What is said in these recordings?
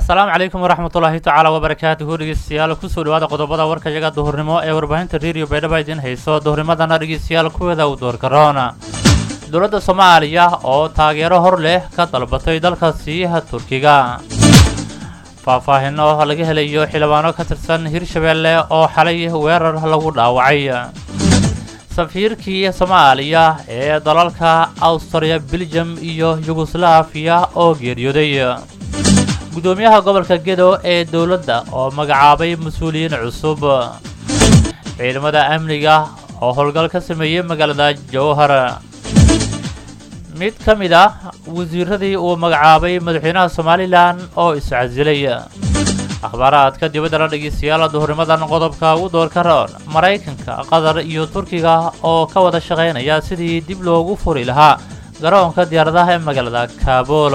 asalaamu calaykum waraxmatullaahi tacaala wabarakaatuhu dhegeystayaal kusoo dhawaada qodobada warka yaga duhurnimo ee warbaahinta redio baydhaba idiin hayso duhurnimadana dhegeystayaal kuweeda u doorgaroona dowladda soomaaliya oo taageero hor leh ka dalbatay dalkaasi turkiga faahfaahino laga helayo xildhibaano ka tirsan hirshabeelle oo xalay weerar lagu dhaawacay safiirkii soomaaliya ee dalalka awstriya beljum iyo yugoslaafiya oo geeriyooday gudoomiyaha gobolka gedo ee dowladda oo magacaabay mas-uuliyiin cusub ciidamada amniga oo howlgal ka sameeyey magaalada jowhar mid ka mid ah wasiiradii uu magacaabay madaxweynaha somalilan oo iscasilay akhbaaraadka dibadda la dhegeystayaal duhurnimadan qodobka ugu doorka roon maraykanka qatar iyo turkiga oo ka wada shaqaynaya sidii dib loogu furi lahaa garoonka diyaaradaha ee magaalada kaabul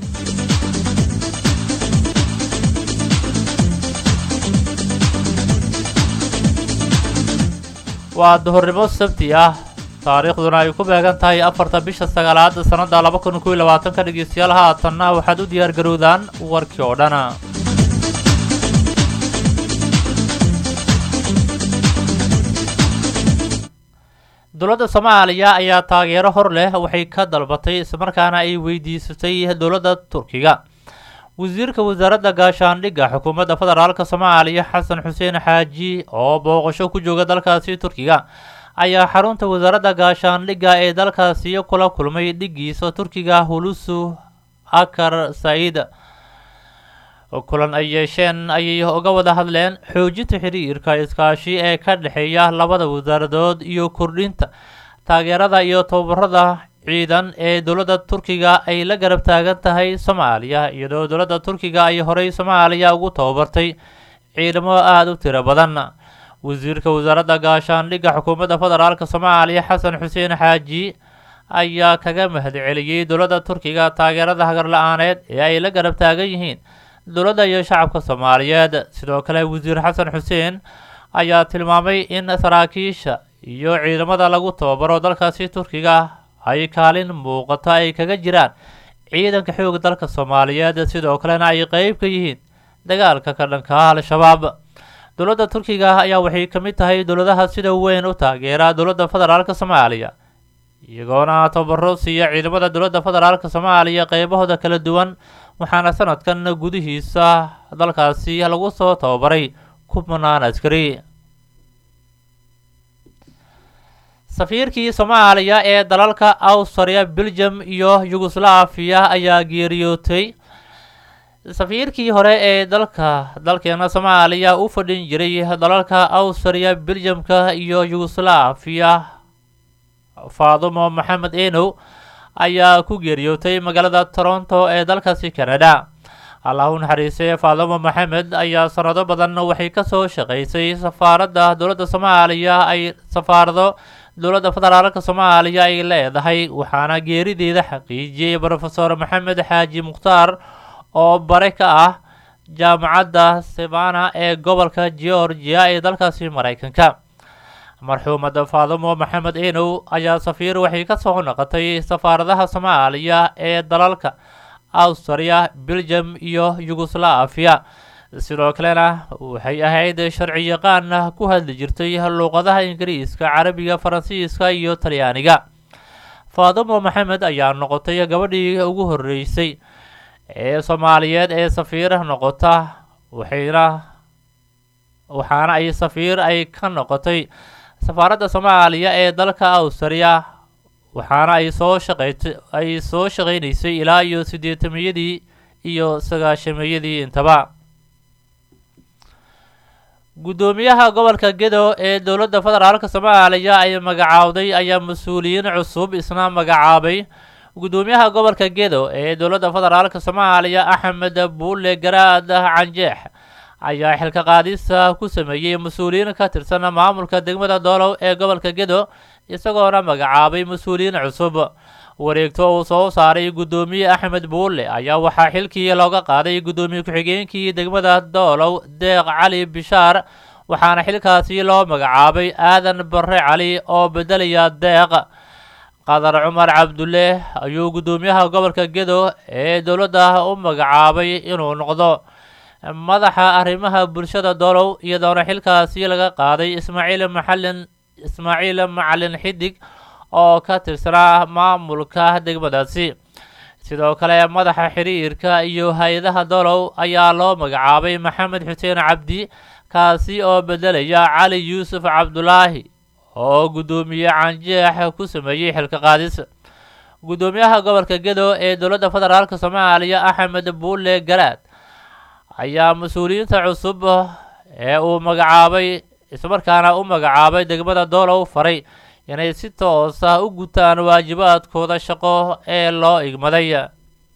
waa duhurnimo sabti ah taariikhduna ay ku beegan tahay afarta bisha sagaalaad sannadda laba kun koiy labaatanka dhegeystayaal haatanna waxaad u diyaar garowdaan warkii oo dhan dowladda soomaaliya ayaa taageero hor leh waxay ka dalbatay islamarkaana ay weydiisatay dowladda turkiga wasiirka wasaaradda gaashaandhigga xukuumadda federaalka soomaaliya xasan xuseen xaaji oo booqasho ku jooga dalkaasi turkiga ayaa xarunta wasaaradda gaashaandhigga ee dalkaasi kula kulmay dhigiisa turkiga hulusu akar said kulan ay yeesheen ayay uga wada hadleen xoojinta xiriirka iskaashi ee ka dhexeeya labada wasaaradood iyo kordhinta taageerada iyo tababarada ciidan ee dowladda turkiga ay la garab taagan tahay soomaaliya iyadoo dowladda turkiga ay horey soomaaliya ugu tababartay ciidamo aada u tiro badan wasiirka wasaaradda gaashaandhigga xukuumadda federaalka soomaaliya xasan xuseen xaaji ayaa kaga mahadceliyey dowladda turkiga taageerada hagar la-aaneed ee ay la garab taagan yihiin dowladda iyo shacabka soomaaliyeed sidoo kale wasiir xasan xuseen ayaa tilmaamay in saraakiisha iyo ciidamada lagu tababaro dalkaasi turkiga ay kaalin muuqato ay kaga jiraan ciidanka xoog dalka soomaaliyeed sidoo kalena ay qeyb ka yihiin dagaalka ka dhanka ah al-shabaab dowladda turkiga ayaa waxay ka mid tahay dowladaha sida weyn u taageera dowladda federaalka soomaaliya iyagoona tababaro siiya ciidamada dowladda federaalka soomaaliya qeybahooda kala duwan waxaana sanadkan gudihiisa dalkaasi lagu soo tababaray kumanaan askari safiirkii soomaaliya ee dalalka awstriya beljum iyo yugoslaafiya ayaa geeriyootay safiirkii hore ee dalka dalkeena soomaaliya u fadhin jiray dalalka awstriya beljumka iyo yugoslaafiya faadumo maxamed enow ayaa ku geeriyootay magaalada toronto ee dalkaasi canada allah u naxariisay faadumo maxamed ayaa sanado badan waxay kasoo shaqaysay safaaradda dowladda soomaaliya ay safaarado dowladda federaalka soomaaliya ay leedahay waxaana geerideeda xaqiijiyey rofeor maxamed xaaji mukhtaar oo bare ka ah jaamacadda sevana ee gobolka georgia ee dalkaasi maraykanka marxuumada faadumo maxamed enow ayaa safiir waxay kasoo noqotay safaaradaha soomaaliya ee dalalka awstriya beljum iyo yugoslaafiya sidoo kalena waxay ahayd sharci yaqaan ku hadli jirtay luuqadaha ingiriiska carabiga faransiiska iyo talyaaniga faadumo maxamed ayaa noqotay gabadhii ugu horeysay ee soomaaliyeed ee safiir noqota waxayna waxaana ay safiir ay ka noqotay safaaradda soomaaliya ee dalka awstriya waxaana ay soo shaqeyt ay soo shaqeynaysay ilaa iyo siddeetamiyadii iyo sagaashamiyadii intaba guddoomiyaha gobolka gedo ee dowladda federaalka soomaaliya ay magacaawday ayaa mas-uuliyiin cusub isna magacaabay guddoomiyaha gobolka gedo ee dowladda federaalka soomaaliya axmed buule garaad canjeex ayaa xilka qaadisa ku sameeyey mas-uuliyiin ka tirsan maamulka degmada doolow ee gobolka gedo isagoona magacaabay mas-uuliyiin cusub wareegto uu soo saaray guddoomiye axmed buule ayaa waxaa xilkii looga qaaday guddoomiye ku-xigeenkii degmada doolow deeq cali bishaar waxaana xilkaasi loo magacaabay aadan bare cali oo bedelaya deeq qadar cumar cabdulle ayuu guddoomiyaha gobolka gedo ee dowladda u magacaabay inuu noqdo madaxa arrimaha bulshada dolow iyadoona xilkaasi laga qaaday ismaaciil maxalin ismaaciil macalin xidig oo ka tirsanaa maamulka degmadaasi sidoo kale madaxa xiriirka iyo hay-adaha dolow ayaa loo magacaabay maxamed xuseen cabdi kaasi oo bedelaya cali yuusuf cabdulaahi oo guddoomiye canjeex ku sameeyey xilka qaadis guddoomiyaha gobolka gedo ee dowladda federaalk soomaaliya axmed buule garaad ayaa mas-uuliyiinta cusub ee uu magacaabay islamarkaana u magacaabay degmada doolow faray inay si toos ah u gutaan waajibaadkooda shaqo ee loo igmaday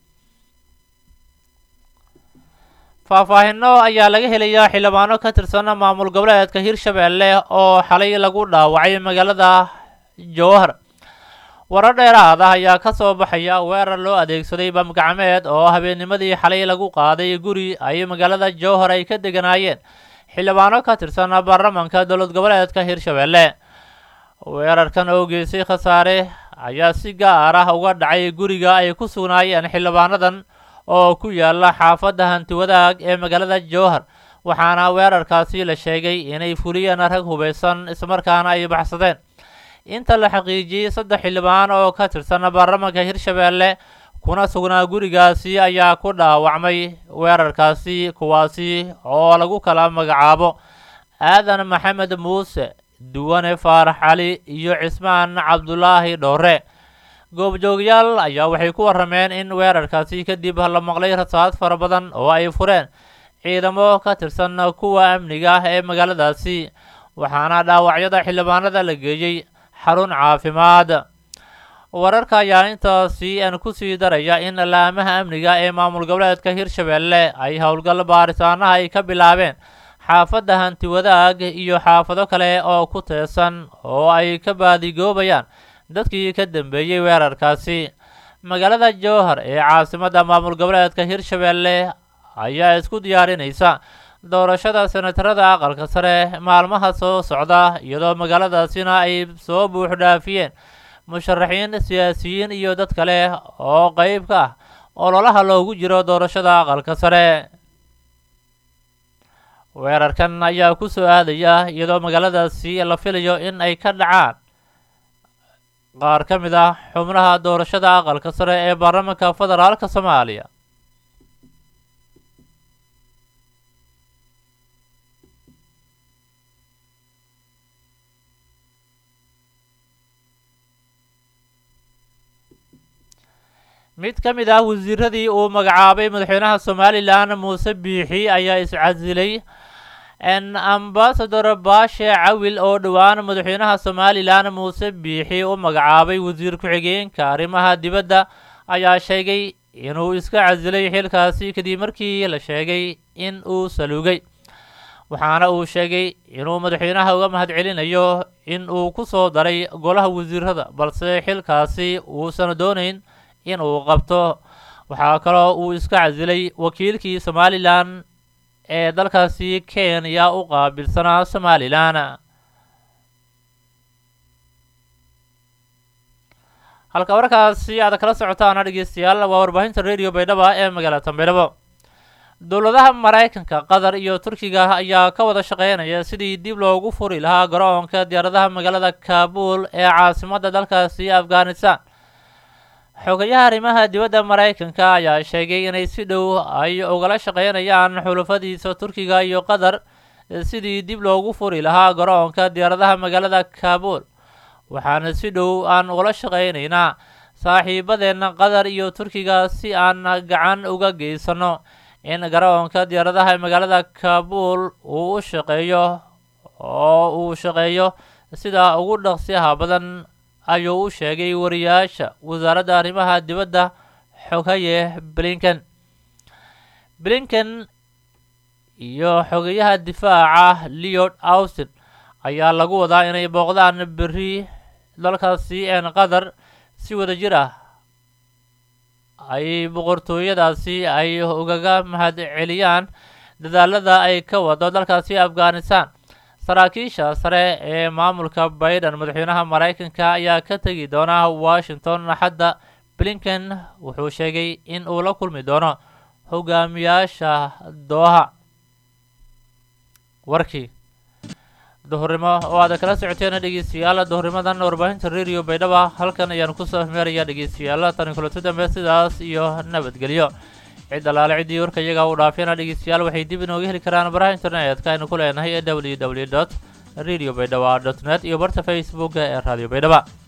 faahfaahino ayaa laga helayaa xildhibaano ka tirsan maamul goboleedka hirshabeelle oo xalay lagu dhaawacay magaalada jowhar warar dheeraad ah ayaa ka soo baxaya weerar loo adeegsaday bamgacmeed oo habeennimadii xalay lagu qaaday guri ay magaalada jowhar ay ka deganaayeen xildhibaano ka tirsan baarlamanka dowlad goboleedka hirshabeelle weerarkan oo geysay khasaare ayaa si gaar ah uga dhacay guriga ay ku sugnaayeen xildhibaanadan oo ku yaala xaafadda hanti wadaag ee magaalada jowhar waxaana weerarkaasi la sheegay inay fuliyeen rag hubaysan islamarkaana ay baxsadeen inta la xaqiijiyey saddex xildhibaan oo ka tirsan baarlamanka hirshabeelle kuna sugnaa gurigaasi ayaa ku dhaawacmay weerarkaasi kuwaasi oo lagu kala magacaabo aadan maxamed muuse duwane faarax cali iyo cismaan cabdulaahi dhoore goobjoogyaal ayaa waxay ku warrameen in weerarkaasi kadib la maqlay rasaad fara badan oo ay fureen ciidamo ka tirsan kuwa amniga ah ee magaaladaasi waxaana dhaawacyada xildhibaanada la geeyey xarun caafimaad wararka ayaa intaasi aan kusii daraya in laamaha amniga ee maamul goboleedka hirshabeelle ay howlgal baaritaanaha ay ka bilaabeen xaafadda hanti wadaag iyo xaafado kale oo ku teesan oo ay ka baadigoobayaan dadkii ka dambeeyey weerarkaasi magaalada jowhar ee caasimadda maamul goboleedka hirshabeelle ayaa isku diyaarinaysa doorashada senatarada aqalka sare maalmaha soo socda iyadoo magaaladaasina ay soo buux dhaafiyeen musharaxiin siyaasiyiin iyo dad kale oo qeyb ka ah ololaha loogu jiro doorashada aqalka sare weerarkan ayaa ku soo aadaya iyadoo magaaladaasi la filayo in ay ka dhacaan qaar ka mid ah xubnaha doorashada aqalka sare ee baarlamanka federaalka soomaaliya mid ka mid ah wasiiradii uu magacaabay madaxweynaha somalilan muuse biixi ayaa iscasilay ambasador baashe cawil oo dhowaan madaxweynaha somalilan muuse biixi u magacaabay wasiir ku-xigeenka arrimaha dibadda ayaa sheegay inuu iska casilay xilkaasi kadib markii la sheegay in uu salugay waxaana uu sheegay inuu madaxweynaha uga mahadcelinayo in uu ku soo daray golaha wasiirada balse xilkaasi uusan doonayn in uu qabto waxaa kaloo uu iska casilay wakiilkii somalilan ee dalkaasi kenya u qaabilsanaa somalilan halka warkaasi aad kala socotaana dhegeystayaal waa warbaahinta radio baydhaba ee magaalada baydhabo dowladaha maraykanka qatar iyo turkiga ayaa ka wada shaqeynaya sidii dib loogu furi lahaa garoonka diyaaradaha magaalada kaabul ee caasimadda dalkaasi afghanistan xogayaha arrimaha dibadda maraykanka ayaa sheegay inay si dhow ay ugala shaqeynayaan xulafadiisa turkiga iyo qatar sidii dib loogu furi lahaa garoonka diyaaradaha magaalada kaabul waxaana si dhow aan ugala shaqeynaynaa saaxiibadeenna qatar iyo turkiga si aan gacan uga geysano in garoonka diyaaradaha ee magaalada kaabul uu u shaqeeyo oo uu shaqeeyo sida ugu dhaqsiyaha badan ayuu u sheegay wariyaasha wasaaradda arrimaha dibadda xogaye blinken blinken iyo xogayaha difaaca leod austin ayaa lagu wadaa inay booqdaan berri dalkaasi een qatar si wada jir ah ay boqortooyadaasi ay ugaga mahad celiyaan dadaalada ay ka wado dalkaasi afghanistan saraakiisha sare ee maamulka biden madaxweynaha maraykanka ayaa ka tegi doona washington axadda blinken wuxuu sheegay in uu la kulmi doono hogaamiyaasha dooha warkii duhurnimo oo aad kala socoteen dhegeystayaal duhurnimadan warbaahinta radio baydhaba halkan ayaan kusoo hmeerayaa dhegeystayaal tani kulanti dambe sidaas iyo nabadgelyo cid alaale ciddii warka iyaga u dhaafiyana dhegeystayaal waxay dib inooga heli karaan baraha internetka aynu ku leenahay ee w w dot radio baydhaba dot net iyo barta facebook ee radio baydhaba